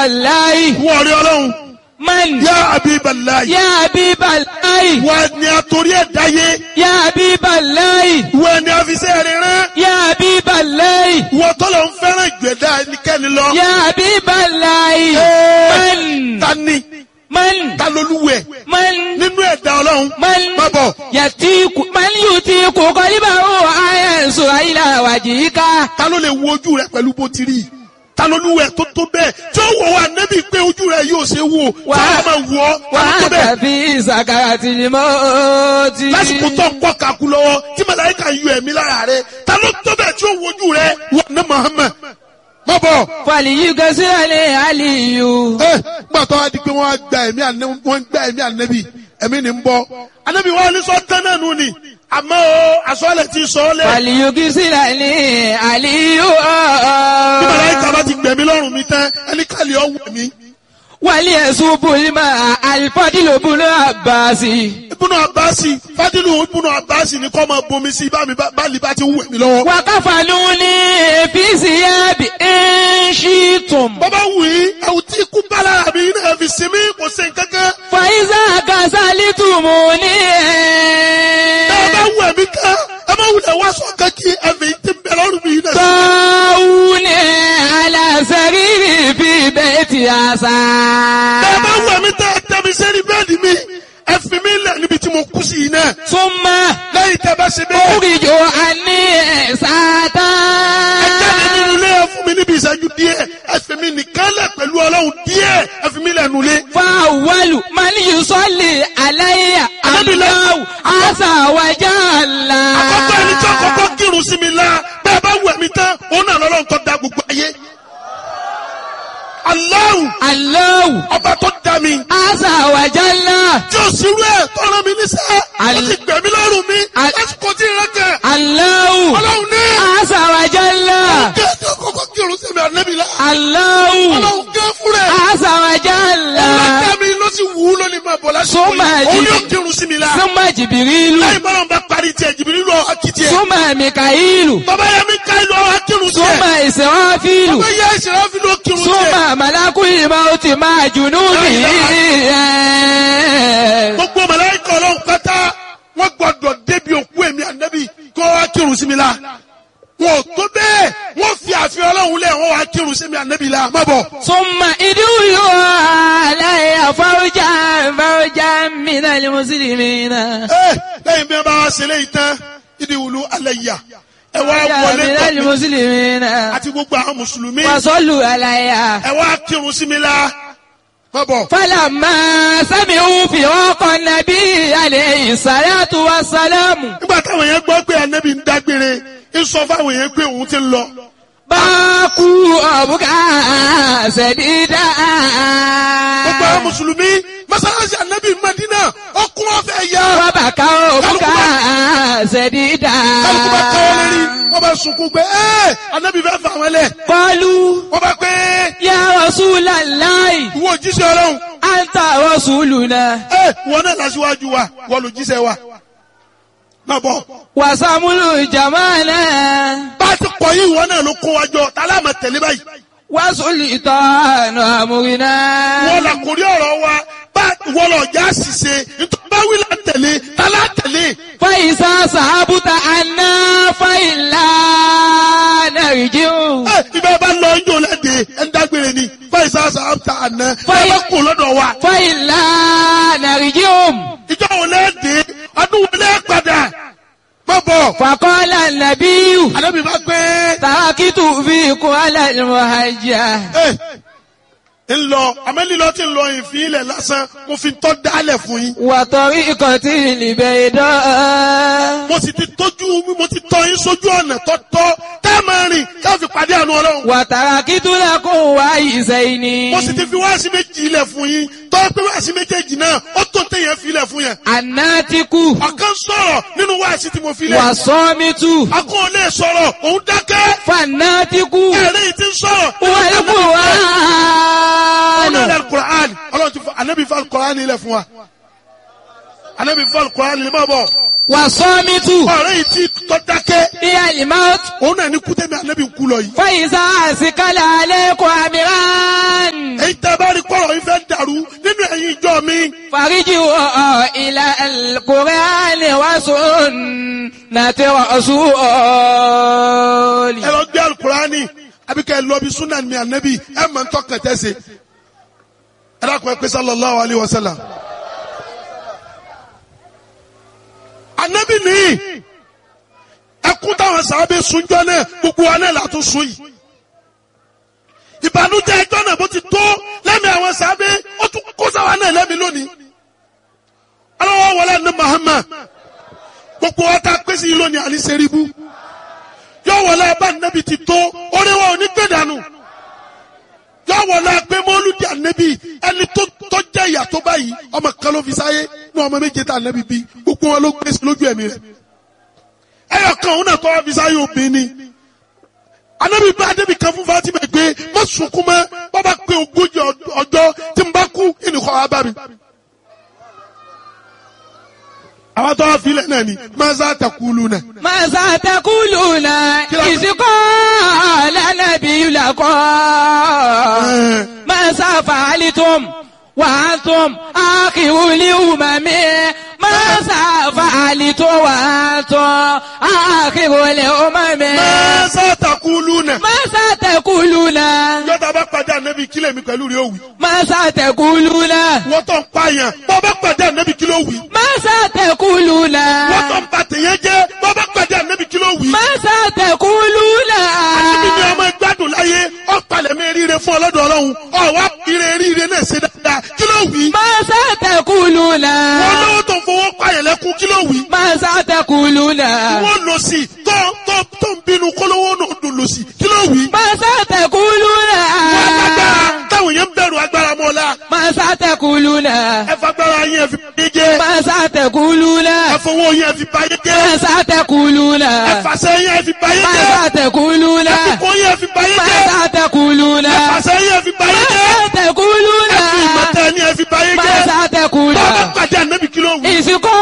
Habiballahi. wọ́n rí ọlọ́run Man. yá Habiballahi Ya Habiballahi. wọ́n ni àtòrí ẹ̀dá yé Ya Habiballahi. wọ́n ni àfisẹ́ rẹ̀ rán Ya Habiballahi. wọ́n tọ́lọ̀ ń fẹ́ràn ìgbẹ́dá ẹnikẹ́ni lọ. Ya Habiballahi. Ẹ́ẹ̀, Man. ta ni Man. ta lolúwẹ̀ Man. nínú ẹ̀dá ọlọ́run Man. má bọ̀ Yatiku. Man yutiku qalibahu ayansu ila wajhika. ta ló lè wo ojú rẹ pẹ̀lú bó ti rí ta lolúwẹ̀ tó tó bẹ́ẹ̀ tí ó wọ̀ wá nẹ́bí pé ojú rẹ yóò ṣe wò Wà- tí wọ́n máa wọ̀ ọ́ ta ló tó Wa bẹ́ẹ̀ anta fi sakaratil mauti. lásìkò tó ń kọ́ kaku lọ́wọ́ tí màláíkà yọ ẹ̀mí lára rẹ ta ló tó bẹ́ẹ̀ tí ó wo ojú rẹ wà ní Muhammad má bọ̀. Falyughsirli aliyu. ẹ gbàtọ́ wa di pé wọ́n á gba ẹ̀mí ànẹ́bí wọ́n ń gba ẹ̀mí ànẹ́bí ẹ̀mí ni ń bọ́ ànẹ́bí wọn ní sọ tán náà nù ni àmọ́ o àsọ̀lẹ̀ ti sọ ọ́ lẹ̀ Falyughsirli aliyu. bí màláíkà bá ti gbẹ̀mí lọ́rùn mi tán ẹni kàlẹ́ ọ̀wọ̀ mi. وليسوب الماء الفضل بن عباس ibùnà àbáàsì fádìlù ibùnà àbáàsì ni kọ́ máa bomi sí bá mi bá lè bá ti wù mí lọ́wọ́. وكفنوني في ثياب إن شئتم bọ́bá wù í ẹ̀wù tí ikú bá lára mi náà fi sinmi kò sí nǹkankan. فإذا كسلتموني ẹ bá wù ẹ̀mí kan ẹ má wulẹ̀ wá sọ kankí ẹ̀fẹ̀ yìí ti ń bẹ lọ́rùn mi náà. طاوني على سريري في بيت ẹ bá عسى wù ẹ̀mí tẹ́ ẹ tẹ́ mi sẹ́ni bẹ́ẹ̀dì mi ẹ fi mi lẹ̀ níbi tí mo kú sí yìí náà. ثم lẹ́yìn tẹ́ bá ṣe bẹ́ẹ̀. أخرج عني ساتا ẹ jáde nínú ilé ẹ fún mi níbi ìṣẹ́jú díẹ̀ ẹ fi mi nìkan lẹ̀ pẹ̀lú ọlọ́run díẹ̀ ẹ fi mi lẹ̀ nulẹ̀. فأول من يصلي علي الله عز وجل àkọ́kọ́ ẹni tí àkọ́kọ́ kírun sí mi la bẹ́ẹ̀ bá wù ẹ̀mí tán òun náà lọ́lọ́run tó da gbogbo ayé. Allahu الله ọba tó da mi عز وجل tí o sì rú ẹ̀ tọ́ra mi níṣẹ́ ó Al- ti gbẹ̀mí lọ́rùn mi Al- lásìkò tí ì rẹ́kẹ̀ الله ọlọ́run ní عز وجل kí ẹ tí àkọ́kọ́ kírun sí mi ànẹ́bí la الله ọlọ́run gé fún rẹ̀ عز وجل ọlọ́dẹ mi ló sì wù ú lónìí máa bọ̀ lásìkò Súnmọ́ yìí ẹ̀jì. òun yóò kírun sí mi la ثم جبريل lẹ́yìn bọ́lá ń bá parí tiẹ̀ jìbìrì lọ akitì ẹ̀ ثم ميكائيل bàbá yẹn mi ká ìlú ọ̀hún kírun sí ثم ẹ̀ إسرافيل bàbá yẹn ìṣẹ̀lẹ̀ fi ló kírun sí ẹ̀ ثم ملك الموت مع جنوده gbogbo màláíkà ọlọ́run pátá wọ́n gbọ́dọ̀ débi òkú èmi ànábì kó wá kírun sí mi la wọn ò tó bẹ́ẹ̀ wọ́n fi àfihàn ọlọ́run lẹ̀ wọ́n wá kírun sí mi ànábì la má bọ̀. ثم ادعوا علي فوجا فوجا من المسلمين ẹ lẹ́yìn bí wọ́n bá wá ṣe léyìí tán ìdí wùlú alẹ́ yà ẹ wá فوجا wọlé من tọ̀ mí المسلمين àti gbogbo àwọn mùsùlùmí وصلوا علي ẹ wá kírun sí mi la má bọ̀. فلما سمعوا فراق النبي عليه الصلاة والسلام nígbà táwọn yẹn gbọ́ pé ànábì ń dágbére ń sọ fáwọn yẹn pé òun ti ń lọ. باكوا أبكى سديدا gbogbo àwọn mùsùlùmí mọ́sálásí ànábì Madina ọkùn ọ̀fẹ́ yá. وبكوا أبكى سديدا kálukú bá káwọ́ lérí wọ́n bá sunkún pé ẹ́ ànábì fẹ́ fà wọ́n lẹ̀. قالوا wọ́n bá pé يا رسول الله ìwọ òjíṣẹ́ ọlọ́run أنت رسولنا ẹ́ wọ́n náà lásìwájú wa wọ́n lò jíṣẹ́ wa. má bọ̀ وسمل جمالا bá a ti kọ̀ yìí wọ́n náà ló kó wa jọ tálá máa tẹ̀lé báyìí. وسلطان أمرنا wọ́n là kórí ọ̀rọ̀ wa bá wọ́n lọ já ṣìṣe nítorí bá wí là tẹ̀lé tálá tẹ̀lé. فإذا صحبت عنا فإلا نرجع ẹ ibẹ̀ bá lọ ń jò lẹ́dẹ̀ ẹ̀ ń dágbére ni fáìsà sàmta àná ẹ Fáì- bá kó lọ́dọ̀ wa. فإلا نرجع ìjọ wo lẹ́dẹ̀ ọdún wo lẹ́ padà má bọ̀. فقال النبي àdébí bá gbé تركت فيكم على المهجة ẹ ń lọ àmẹ́lílọ́ tí ń lọ ìfín ilẹ̀ lásán mo fi tọ́ dálẹ̀ fún yín. وطريقة البيضاء mo sì ti tójú mo ti tọ́ yín sójú ọ̀nà tọ́tọ́ tẹ́ ẹ máa rìn ká fi pàdé àánú ọlọ́run. وتركت لكم وعيسين mo sì ti fi wáàsí méjì ilẹ̀ fún yín tọ́ pé wáàsí méjèèjì náà ó tó téèyàn fi ilẹ̀ fún yẹn. الناتك ọ̀kan sọ̀rọ̀ nínú wáàsí tí mo fi lẹ̀. والصامت akọ́ ò lè sọ̀rọ̀ òun dákẹ́. فالناتك ẹ̀rẹ́ yìí ti ń sọ̀rọ̀. والقرآن ọlọ́run alukur'an ọlọ́run ti fọ anabi fọ alukur'an ilẹ̀ fún wa. anabi fọ alukur'an ilẹ̀ máa bọ̀. والصامت ọ̀rẹ́ yìí ti tọ́ dákẹ́. هي الموت òun náà ní kútẹ́mi anabi ń kú lọ yìí. فإذا أسكل عليكم أمران èyí فرجعوا إلى القرآن وسنة رسول ẹ lọ gbé alukurani àbí kẹ́ ẹ lọ bí sunan mi ànábì ẹ mọ̀ ń tọkàn tẹ́sẹ̀ ẹ dákun ẹ pé sallallahu alayhi wa sallam. ànábì nìyí ẹkún táwọn sábẹ́ sunjọ́ náà gbogbo wa náà látún sun yìí ìbànújẹ́ ẹjọ́ náà bó ti tó lẹ́mìí àwọn sábẹ́ ó tún kó sáwa náà lẹ́mìí lónìí ọlọ́wọ́ wọlé ní Muhammad gbogbo wa ta pèsè yìí lónìí àní sẹ́ríbù yọ wọlé abá nẹ́bi ti tó oríwọ̀ òní gbé dànù yọ wọlé pé mọ́lúdì ànẹ́bi ẹni tó tó jẹ́ ìyà tó báyìí ọmọ kan ló fi sáyé ní ọmọ méje tá ànẹ́bi bí gbogbo wọn ló gbé sí lójú ẹ̀mí rẹ̀ ẹyọ kan òun náà tó wá fi sáyé obìnrin ni ànẹ́bi bá ànẹ́bi kan fún Fatima pé má sunkún mọ́ bàbá pé ogójì ọjọ́ tí n bá kú ìnìkọ́ wa bá mi àwọn tó wá filẹ̀ náà ni maza takulu náà. ماذا تقولون إذ قال النبي لكم ماذا فعلتم وأنتم آخر الأمم ماذا فعلتم وأنتم آخر الأمم maza takulu náà. ماذا تقولون yọta bá pàdé ànábì kílẹ̀ mi pẹ̀lú rẹ̀ òwì. ماذا تقولون wọ́n tó ń pààyàn bọ́ bá pàdé ànábì kílẹ̀ òwì. ماذا تقولون wọ́n tó ń ba tèèyàn jẹ́ bọ́ bá pàdé ànábì kílẹ̀ òwì. ماذا تقولون ànábì ni ọmọ ìgbádùn láyé ọ̀pàlẹ̀ mi ríire fún ọlọ́dọ̀ ọlọ́run ọ̀wá ire ríire náà ṣe dáadáa kílẹ̀ òwì. ماذا تقولون wọ́n lówó tó ń fowó pààyàn lẹ́kún kílẹ̀ òwì. ماذا تقولون wọ́n lọ sí tó tó tó ń bínú kólówó náà dùn lọ sí kílẹ̀ òwì. ماذا تقولون wọ́n agbára táwọn yẹn ń bẹ̀rù agbára mọ́lá ماذا تقولون ẹ fagbára yẹn ẹ fi báyé jẹ́ ماذا تقولون ẹ fowó yẹn ẹ fi báyé jẹ́ ماذا تقولون ẹ fàṣẹ yẹn ẹ fi báyé jẹ́ ماذا تقولون ẹ fi kó yẹn ẹ fi báyé jẹ́ ماذا تقولون ẹ fàṣẹ yẹn ẹ fi báyé jẹ́ ماذا تقولون ẹ fi ìmọ̀tẹ́ ni ẹ fi báyé jẹ́ ماذا تقولون bọ́ọ̀bá pàdé ànábì kí ló wù. ìsìnkú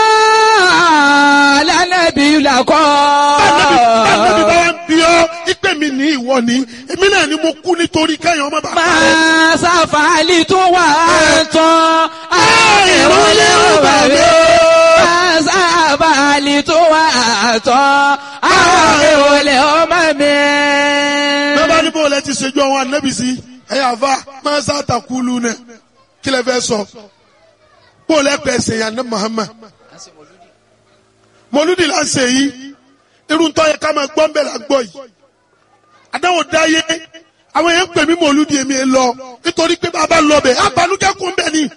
lánàbí làkọ́. Ànábì ànábì bá wá ń bí ọ́ ìpè mi ní ìwọ ni èmi náà ni mo kú nítorí kẹ́yìn ọmọ bàbá rẹ̀. máa ṣàfàlì tó wà tán àìrólé òbàbí. máa ṣàfàlì tó wà tán àìrólé ọmọ mi. bẹ́ẹ̀ bá ní bó lẹ ti ṣèjú àwọn ànábì sí ẹ̀yà àfa máa ń sàtàkùlù náà kí lẹ fẹ́ sọ bó lẹ pẹ̀ ṣèyàn ní Muhammad mọlúdì là ń ṣe yìí irun tó yẹ ká máa gbọ́ ń bẹ̀ là gbọ́ yìí àdáwò dáyé àwọn èèyàn ń pè mí mọlúdì èmi ẹ lọ nítorí pé bàbá lọ bẹ̀ abanújẹ́ kún bẹ̀ ni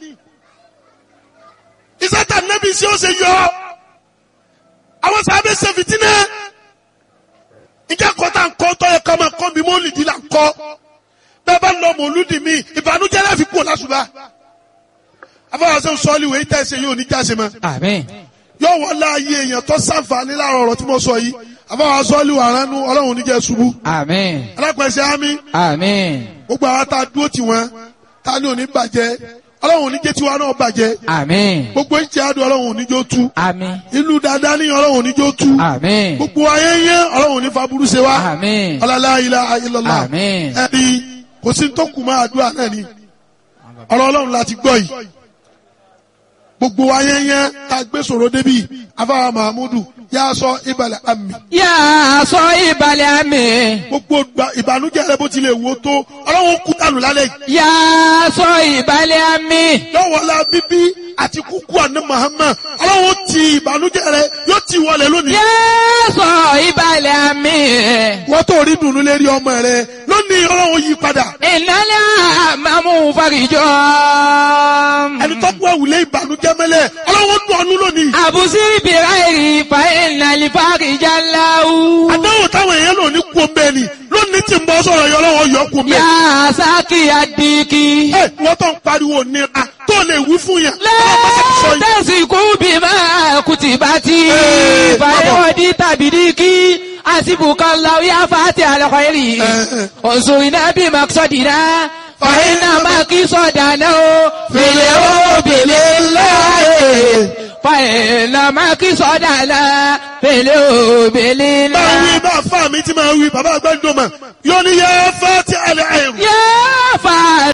ìsátà nẹ́bí sí ó ṣe yọ àwọn sábẹ́ ṣe fìtínà ìjà kọ́tà ń kọ́ tó yẹ ká máa kọ́ mi mọ́lìdì là ń kọ́ bẹ́ẹ̀ bá lọ mọlúdì mi ìbànújẹ́ láfi kú lásùbà afọwọ́sẹ́ sọ́ọ́lì wẹ̀ ìtẹ́ ṣe yóò ní jáse mọ́ àmín. yóò wọ́n láàyè èèyàn tó sàǹfààní láàrọ̀ ọ̀rọ̀ tí mo sọ yìí àbáwá sọ́ọ́lì wà ránú ọlọ́run oníjẹ́ ṣubú àmín. alápẹ̀sẹ̀ ámì àmín. gbogbo àwọn tá a dúró tì wọ́n tá a ní òní bàjẹ́ ọlọ́run oníjẹ́ tiwa náà bàjẹ́ àmín. gbogbo ìjẹ́ àdó ọlọ́run oníjó tú àmín. ìlú dáadáa ní ọlọ́run oníjó tú àmín. gbogbo ayé yẹn ọlọ́run oní faburú ṣe wá àmín. ọlọ́lá ilá ilọ́lá àmín. ẹ̀rí kò sí tó kù máa àdúrà náà ni ọ̀rọ̀ ọlọ́run láti gbọ́ yìí gbogbo ayé yẹn tá a gbé sọ̀rọ̀ débi afáwa mahamudu yà á sọ ìbàlẹ̀ àmì yà á sọ ìbàlẹ̀ àmì. gbogbo gba- ìbànújẹ́ rẹ bó tilẹ̀ wò tó ọlọ́run kú dànù lálẹ́ yìí yà á sọ ìbàlẹ̀ àmì. lọ́wọ́lá bíbí àti kúkú àná Muhammad ọlọ́run ti ìbànújẹ́ rẹ yóò ti wọlé lónìí yà á sọ ìbàlẹ̀ àmì. wọ́n tó rí dùnú lérí ọmọ rẹ lónìí ọlọ́run yí padà ìnálẹ́ àmàmú farijọ́. ẹni tó gbọ́ wùlé ìbànújẹ́ mẹ́lẹ̀ ọlọ́run dùn ọ́nú lónìí àbùsí bìrẹ́rì fa ìnàlẹ́ farijá láwù. àdáwò táwọn èèyàn lò ní kú omi ẹni lónìí tí ń bọ́ sọ̀rọ̀ yọ ọlọ́run yọ kú omi yà ẹni. á sákì àdìkì. ẹ wọ́n tó ń pariwo nira tó lè wí fún yẹn. ọlọ́run bá ti sọ yìí. lẹ́tẹ̀sìkú bí máa kùtì bá ti. Ee, fàyọ̀dí tàbí díkì. àsìbùkọ́ lọ́wọ́ yá fàtí àlọ́kọ̀ èrì. Ee. òṣùrìnà bí màkìsọ̀dìnà. fàyínà màkìsọ̀dànà o. fèlè o bèlè láàyè. fàyínà màkìsọ̀dànà. fèlè o bèlè máa wí láàyè. bá fà mí tí máa wí bàbá àgbàdo mà yóò ní yẹ fẹ́ ti àlẹ́ àìrù. yá fàtí àlọ́kọ̀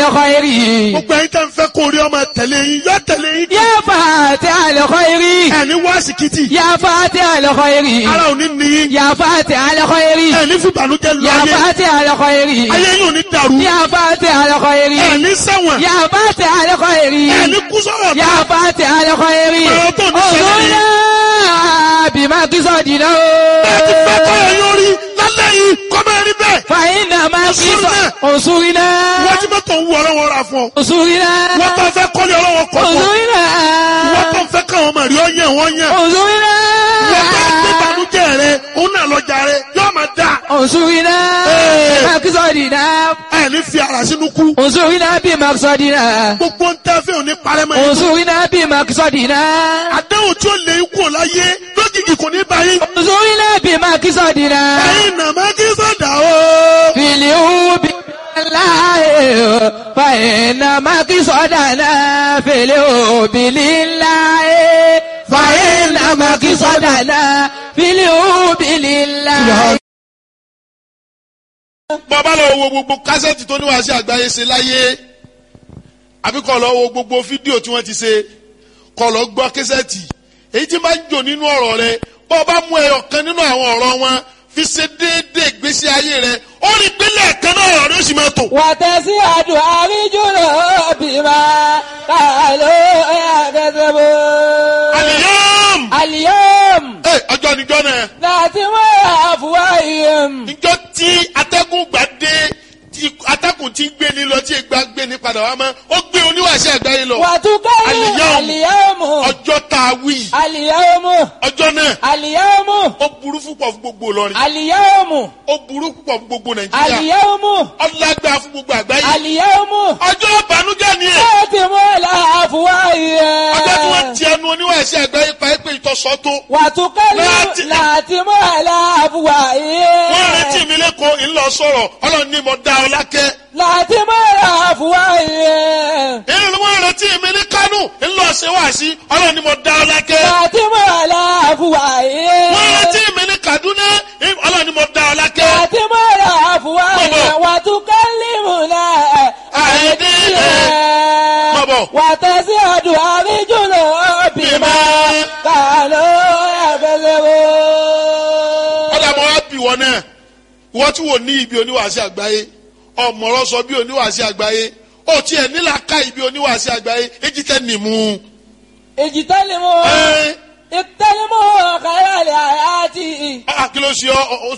الخير gbogbo ẹ̀yin tẹ́ ń fẹ́ kó rí ọmọ tẹ̀lé yín yọ tẹ̀lé yín يا فاتح الخير ẹni wá síkìtì يا فاتح الخير ara ò ní níyìn يا فاتح الخير ẹni fìbànújẹ́ lọ يا ayé فاتح الخير ayé yóò ní dàrú يا فاتح الخير ẹni ṣẹ̀wọ̀n يا فاتح الخير ẹni kú sọ̀rọ̀ يا فاتح الخير Ọ̀rọ̀ tó ní ṣẹlẹ̀ yìí. انظرنا بما تصدنا bẹ́ẹ̀ ti fẹ́ kọ́ ẹ̀ yóò rí lálẹ́ yìí kọ́ máa rí bẹ́ẹ̀ فإنما انصرنا. انصرنا wọ́n ti mọ́tò ń wú ọlọ́wọ́ ra fún ọ انصرنا wọ́n tó fẹ́ kọ́lé ọlọ́wọ́ kọ́ fún ọ انصرنا wọ́n tó fẹ́ káwọn ọmọ rí ọ yẹn wọ́n yẹn انصرنا wọ́n tó gbé banújẹ́ rẹ òun náà lọ́jà rẹ yóò máa dà انصرنا إيه. بمقصدنا ẹ̀ ní fi ara sínú kú انصرنا بمقصدنا gbogbo ń tẹ́ fẹ́ òní parẹ́mọ́ yẹn انصرنا بمقصدنا àdéhùn tí ó lè kú láyé lójijì kò ní báyìí انصرنا بمقصدنا ẹ̀yin nàmá kí sọ̀dà o. في اليوم لله فإن مقصدنا في اليوم لله فإن مقصدنا في اليوم لله bọ́bá lọ wo gbogbo kásẹ̀tì tó níwáṣẹ́ àgbáyé ṣe láyé àbí kọ́ lọ wo gbogbo fídíò tí wọ́n ti ṣe kọ́ lọ gbọ́ kásẹ̀tì èyí tí máa ń jò nínú ọ̀rọ̀ rẹ bọ́ọ̀bá mú ẹyọ kan nínú àwọn ọ̀rọ̀ wọn fi ṣe déédéé ìgbésí ayé rẹ ó rí pínlẹ̀ kan náà ọ̀rọ̀ rẹ ó sì máa tò. وتسعد أرجل بما قالوا يكذبون àlìyàm اليوم ẹ ọjọ́ níjọ́ náà ناتم أفواههم níjọ́ tí atẹ́gùn gbà dé tí atẹ́gùn ti ń gbé ni lọ tí ìgbà gbé ni padà wá mọ́ ó gbé oníwàṣẹ́ àgbáyé lọ وتكلم اليوم. اليوم ọjọ́ tá a wí اليوم ọjọ́ náà اليوم ó burú púpọ̀ fún gbogbo Ìlọrin اليوم ó burú púpọ̀ fún gbogbo Nàìjíríà اليوم ọlágbá fún gbogbo àgbáyé اليوم ọjọ́ ìbànújẹ́ ni ẹ̀ ناتم أفواههم ọjọ́ tí wọ́n ti ẹnu oníwàṣẹ́ àgbáyé pa ẹ́pẹ́ ìtọ́sọ́ tó وتكلم ناتم. ناتم على wọ́n أفواههم retí mi lẹ́kọ̀ọ́ ńlọ sọ̀rọ̀ ọlọ́run ní mo dá ọ lákẹ́ ناتم على أفواههم èyí ni wọ́n retí mi ní Kánò ńlọ ṣe wá sí ọlọ́run ní mo dá ọ lákẹ́ ناتم على wọ́n أفواههم retí mi ní Kaduna ọlọ́run ní mo dá ọ lákẹ́ ناتم على أفواههم وتكلمنا أيديهم bọ̀bọ̀ وتزداد أرجلهم بما كانوا يكذبون ọ̀dà mọ́ wá bì wọ́n náà wọ́n tí wò ní ibi oníwàásí àgbáyé ọ̀mọ̀rọ̀ sọ bí oníwàásí àgbáyé ó tiẹ̀ nílà ká ibi oníwàásí àgbáyé èjì tẹ́ nìmú. اجتنبوا ẹ اجتنبوا خير الحياة ẹ kí ló ṣe ọ ọ